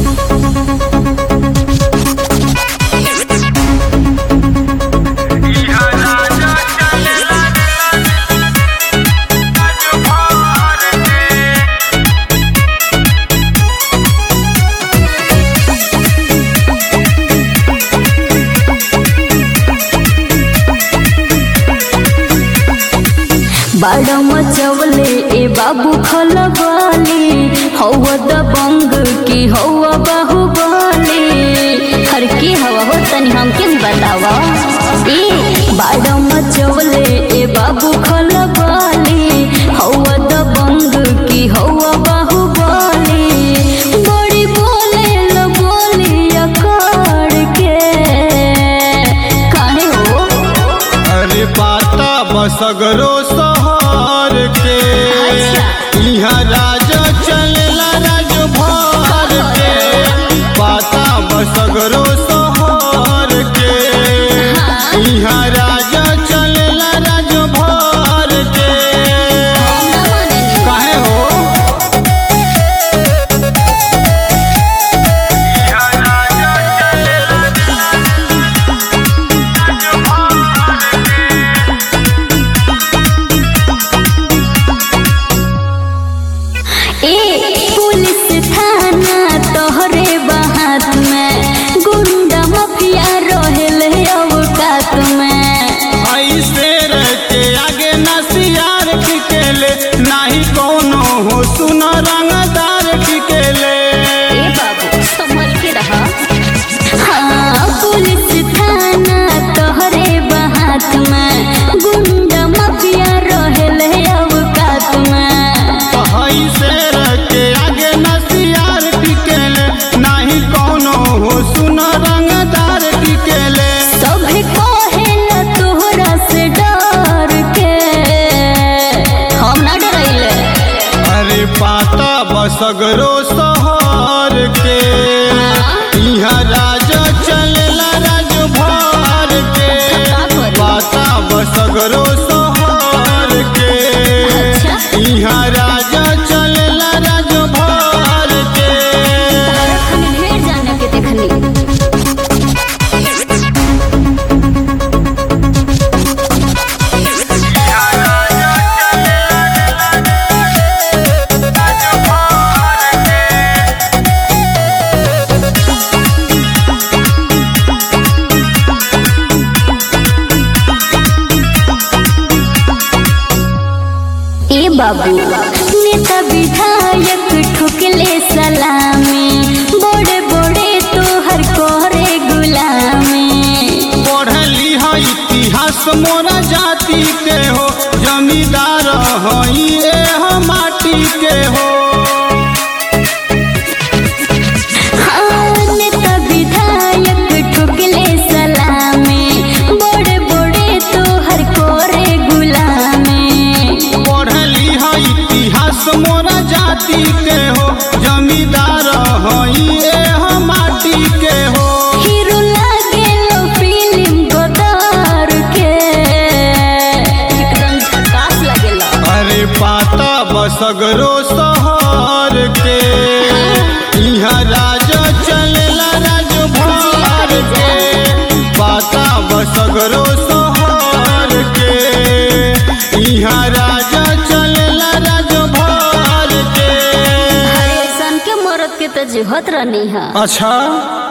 बाड़ मचवले ए बाबू खलबली हवा दबंग की हवा बाहुबली हर की हवा हो तनी हमके भी बतावा ए बाड़ मचवले ए बाबू खलबली हवा दबंग की हवा बाहुबली बड़ी बोले ल बोली अकड़ के काहे हो अरे पाता बसगरो सहर के यहाँ राजा चलेला राज भर के पाता बसगरो सहर के यहाँ राजा चलेला राज भर के काहे हो ए पुलिस थाना तोहरे बाहात में गुंडा माफिया रहेले अवकात में ऐसे रहते आगे नसियार टिकेले नाही कोनो हो सुन रंगदार टिकेले ए बाबू संभल के रहा हाँ पुलिस थाना तोहरे बाहात में गुंडा माफिया रहेले अवकात में ऐसे रहते आगे नसियार टिकेले नाही कोनो हो सुन रंगदार टिकेले सभे कहेला तोहरा से डर के हम ना डरैले अरे पाता बसगरो सहर के यहाँ राजा चलेला राज भर के पाता बसगरो सहर के अच्छा यहाँ राजा चलेला राज भर के हम ढेर जाने के देखनी ए बाबू नेता विधायक ठुकले सलामी बड़े बड़े तोहर करे गुलामी पढ़ली है इतिहास मोरा जाति के हो जमींदार हई ए हम माटी के हो हाँ, नेता विधायक ठुकले सलामी बड़े बड़े तोहर करे गुलामी पढ़ली है इतिहास मोरा जाति के हो जमींदार हई ए हम माटी के हो हीरो लागेलो फिल्म गोदार के एकदम झकास लागेला अरे पाता बसगरो सहर के यहाँ राजा चलेला राज भर के पाता बसगरो सहर के यहाँ राजा चलेला राज भर के हरे सन के मरद के तो जुहत रहनी है अच्छा